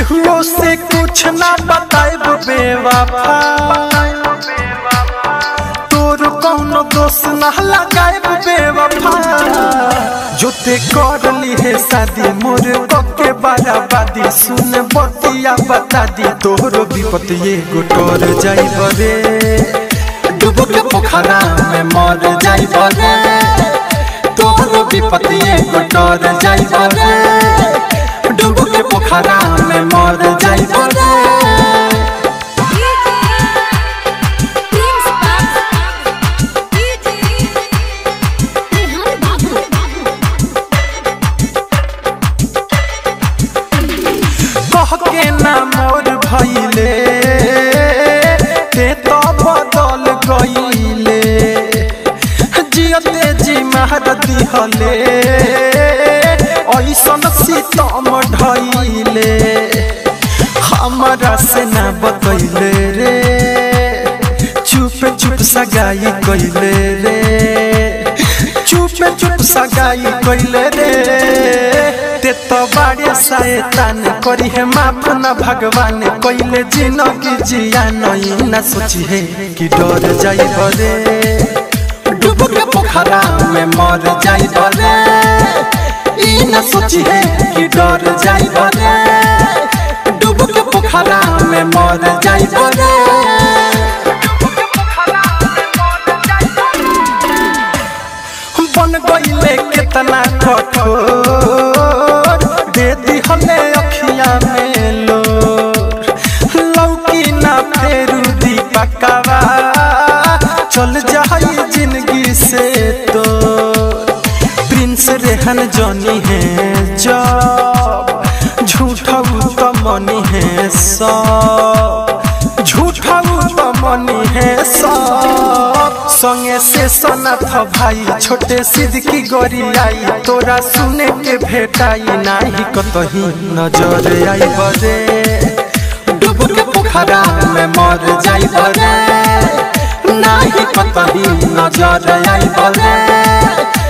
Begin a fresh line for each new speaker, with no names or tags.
केहुओ से कुछ ना बताएब बेवफा तोर कौनो दोष ना लगाएब बेवफा जोते कर ली है शादी मोर के बाराबादी सुन बतिया बता दी तोहरो विपत ये गोटर जाई बरे डूब के पोखरा में मर जाई बरे तोहरो विपत ये गोटर जाई बरे डूब के पोखरा में मर जाई बरे कह के ना मोर भइले ते तो बदल गइले जियते जी महर दिहले ऐसन सीतम ढइले हमरा से ना बतैले रे चुप चुप सगाई कइले रे चुप चुप सगाई कइले रे ते तो बाड़े शैतान करी है माफ न भगवान कइले जिंदगी जिया नहीं न सोची है कि डर जाई बरे डूब के पोखरा में मर जाई बरे ई न सोची है कि डर जाई बरे डूब के पोखरा में मर जाई बरे बन गईले कितना कठोर दे दिहले अखिया में लोर लौकी ना फेरू दीपकवा चल जाई जिंदगी से तो प्रिंस रेहन जनी है जब झूठऊ तो मनी है सब झूठऊ तो मनी है सब संगे से सनथ भाई छोटे सिद्ध की गोरी आई तोरा सुने के भेटाई नाही कतही नजर आई बरे डूब के पोखरा में मर जाई बरे नाही कतही नजर आई बरे